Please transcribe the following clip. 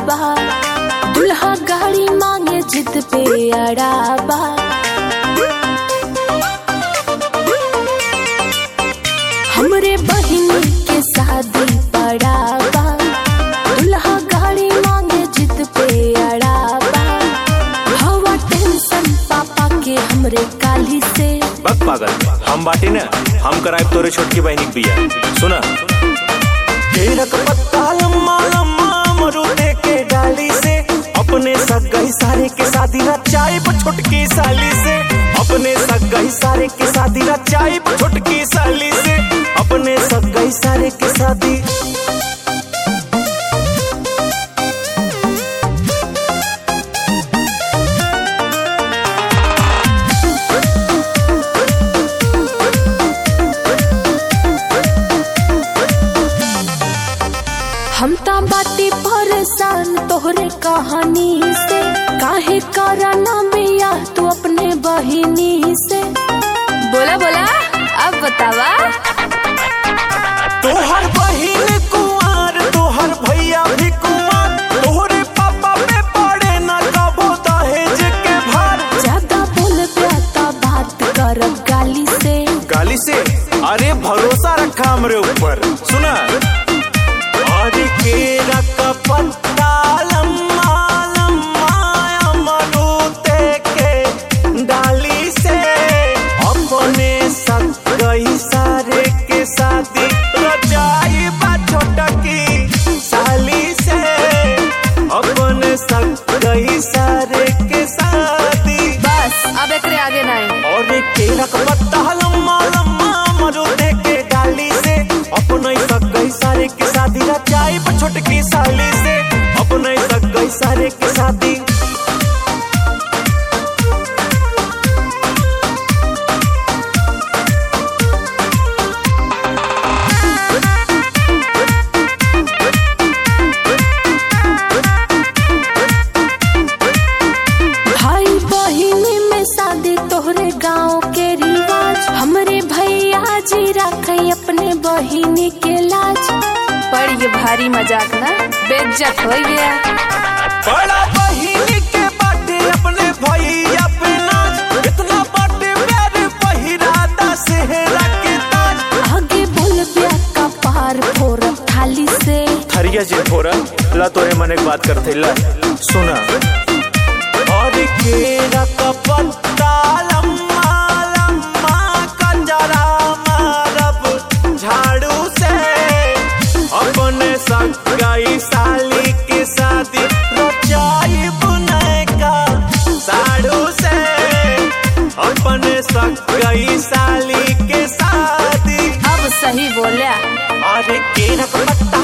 बा दुल्हा गाड़ी मांगे जिद पे अड़ा बा हमरे बहिन के शादी पड़ा बा दुल्हा गाड़ी मांगे जिद पे अड़ा बा हवा टेंशन पापा के हमरे काली से बक पागल हम बाटे न हम कराए तोरे छोटकी बहनी के बिया सुना केरक पत्ता लम्मा लम्मा मरुदे के डाली से अपने सगाई सारे के शादी रचाई छोटकी साली से अपने सगाई सारे के शादी रचाई छोटकी साली से अपने सगाई सारे के शादी हम ता बाती परेशान तोहरे कहानी से काहे कराना बिया तू अपने बहिनी से बोला बोला अब बतावा तोहर बहिन कुंवर तोहर भैया भी कुंवर तोहरे पापा पे पड़े न कबो दहेज के भार ज्यादा बोल प्याता बात करब गाली से गाली से अरे भरोसा रखा हमरे ऊपर सुना और केरा का पत्ता लम्मा लम्मा अमरूते के डाली से अपने सगाई सारे के शादी रचाई बा छोटकी साली से अपने सगाई सारे के शादी बस अब एकरे आगे नहीं और केरा का पत्ता लम्मा लम्मा मरुदे के डाली से अपने सगाई सारे के शादी रचाई पर छोटकी साली से अपने सगाई सारे के शादी भाई बहिनी में शादी तोहरे गांव के रिवाज हमरे भैया जी रखे अपने बहिनी के लाज पर ये भारी मजाक ना बेइज्जत हो गया बड़ा बहिनी के बाटे अपने भैया पे नाच इतना बाटे प्यारे पहिराता सेहरा के ताज आगे बोल ब्या का पार फोर थाली से थरिया जे फोरा ला तोरे मन एक बात करते ला सुना और केरा का पत्ता लम्मा लम्मा कंजरा मारब झाड़ू से अपने सगाई साली के शादी रचाई बुने का साड़ू से अपने सगाई साली के शादी अब सही बोलिया अरे केरा का पत्ता